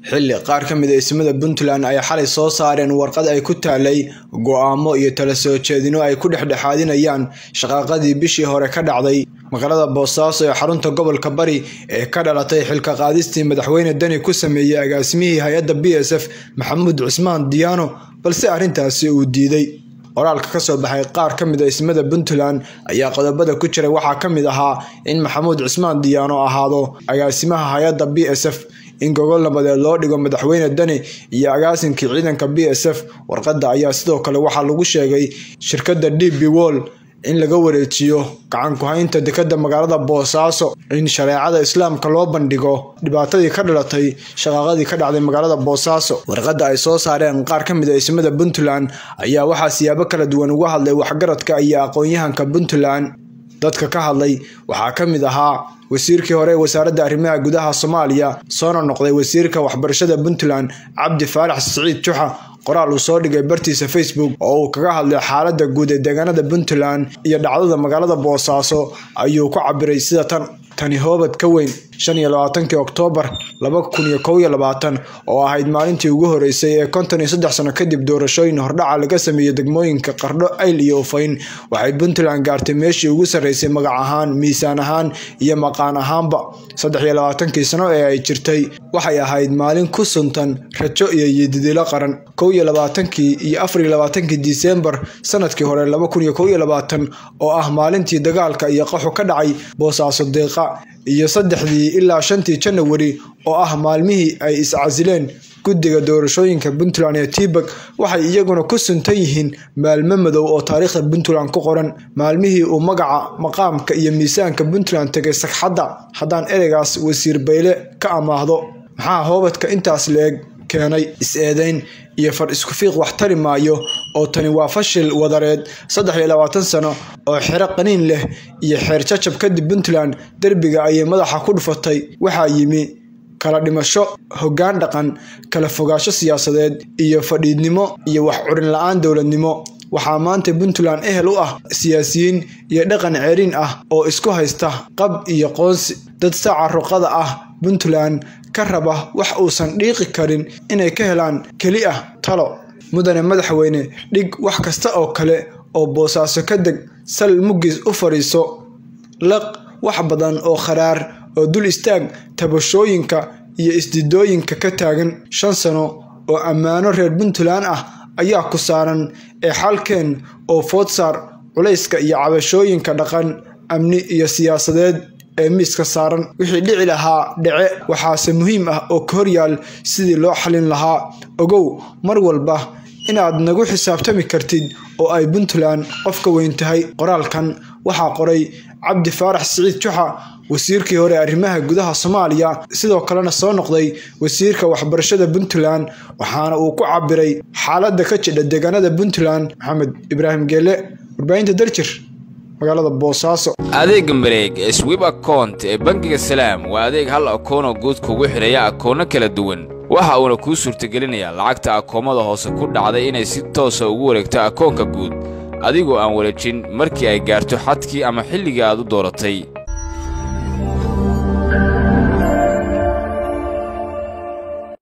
xilli qaar ka mid a ismada puntland ay xalay soo saareen warqad ay ku taalay go-aamo iyo tala soo jeedino ay ku dhexdhexaadinayaan shaqaaqadii bishii hore ka dhacday magaalada boosaaso ee xarunta gobolka bari ee ka dhalatay xilka qaadistii madaxweyne deni ku sameeyey agaasimihii hay-adda b s f maxamuud cismaan diyaano balse arrintaasi uu diiday qoraalka kasoo baxay qaar ka mid a ismada puntland ayaa qodobada ku jiray waxaa ka mid ahaa in maxamuud cismaan diyaano ahaado agaasimaha hay-adda b s f in gogol nabadeed loo dhigo madaxweyne deni iyo agaasinkii ciidanka b s f warqadda ayaa sidoo kale waxaa lagu sheegay shirkadda d b wol in laga wareejiyo gacan ku-haynta dekadda magaalada boosaaso in shareecada islaamka loo bandhigo dhibaatadii ka dhalatay shaqaaqadii ka dhacday magaalada boosaaso warqadda ay soo saareen qaar ka mid a ismada puntland ayaa waxaa siyaabo kala duwan uga hadlay waxgaradka iyo aqoon-yahanka puntland dadka ka hadlay waxaa ka mid ahaa wasiirkii hore ee wasaaradda arrimaha gudaha soomaaliya soona noqday wasiirka waxbarashada puntland cabdi faarax siciid juxa qoraal uu soo dhigay bartiisa facebook oo uu kaga hadlay xaaladda guud ee deegaanada puntland iyo dhacdada magaalada boosaaso ayuu ku cabiray sida tan tani hoobad ka weyn shan iyo labaatankii oktoobar laba kun iyo kow iyo labaatan oo ahayd maalintii ugu horeysay ee konton iyo saddex sano kadib doorashooyin hordhaca laga sameeyey degmooyinka qardho ayl iyo ufayn waxay puntland gaartay meeshii ugu sarreysay magac ahaan miisaan ahaan iyo maqaan ahaanba saddex iyo labaatankii sano ee ay jirtay waxay ahayd maalin ku suntan rajo iyo yididilo qaran kow iyo labaatankii iyo afar iyo labaatankii disembar sanadkii hore laba kun iyo kow iyo labaatan oo ah maalintii dagaalka iyo qaxu ka dhacay boosaaso deeqa iyo saddexdii ilaa shantii janawari oo ah maalmihii ay iscasileen guddiga doorashooyinka puntland ee tibak waxay iyaguna ku suntan yihiin maalmo madow oo taariikhda puntland ku qoran maalmihii uu magaca maqaamka iyo miisaanka puntland tegay sagxadda haddaan ereygaas wasiir bayle ka amaahdo maxaa hoobadka intaas la-eg keenay is-eedeyn iyo far isku fiiq wax tari maayo oo tani waa fashil wadareed saddex iyo labaatan sano oo xero qaniin leh iyo xeer jajab kadib puntland derbiga ayay madaxa ku dhufatay waxaa yimi kala dhimasho hoggaan dhaqan kala fogaasho siyaasadeed iyo fadhiidnimo iyo wax curin la-aan dowladnimo waxaa maanta puntland ehel u ah siyaasiyiin iyo dhaqan ceeriin ah oo isku haysta qab iyo qoonsi dad saaca ruqada ah puntland ka raba wax uusan dhiiqi karin inay ka helaan keli ah talo mudane madaxweyne dhig wax kasta oo kale oo boosaaso ka deg sal muggiis u fadhiiso laq wax badan oo kharaar oo dul istaag tabashooyinka iyo isdidooyinka ka taagan shan sano oo ammaano reer puntland ah ayaa ku saaran ee xalkeen oo foodsaar culayska iyo cabashooyinka dhaqan amni iyo siyaasadeed ee miiska saaran wixii dhici lahaa dhece waxaase muhiim ah oo ka horyaal sidii loo xalin lahaa ogow mar walba inaad nagu xisaabtami kartid oo ay puntland qof ka weyn tahay qoraalkan waxaa qoray cabdi faarax siciid juxa wasiirkii hore arrimaha gudaha soomaaliya sidoo kalena soo noqday wasiirka waxbarashada puntland waxaana uu ku cabiray xaaladda ka jidha deegaanada puntland maxamed ibraahim geele warbaahinta darjir magaalada boosaaso adeega mareeg ee swib akount ee bangiga salaam waa adeeg hal akoonoo guud kugu xidhaya akoonno kala duwan waxa uuna kuu suurtagelinayaa lacagta akoomada hoose ku dhacday inay si toosa ugu wareegto akoonka guud adigoo aan wareejin markii ay gaarto xadkii ama xilligii aad u dooratay